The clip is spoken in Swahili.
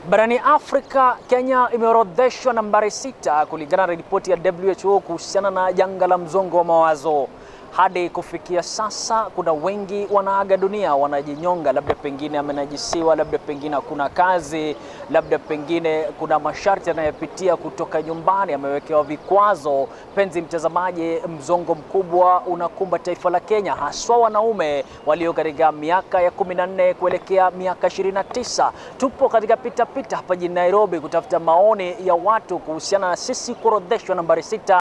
Barani Afrika, Kenya imeorodheshwa nambari sita kulingana na ripoti ya WHO kuhusiana na janga la msongo wa mawazo. Hadi kufikia sasa, kuna wengi wanaaga dunia, wanajinyonga, labda pengine amenajisiwa, labda pengine hakuna kazi, labda pengine kuna masharti anayopitia kutoka nyumbani, amewekewa vikwazo. Penzi mtazamaji, msongo mkubwa unakumba taifa la Kenya, haswa wanaume walio katika miaka ya 14 kuelekea miaka 29. Tupo katika pitapita hapa jijini Nairobi kutafuta maoni ya watu kuhusiana na sisi kuorodheshwa nambari sita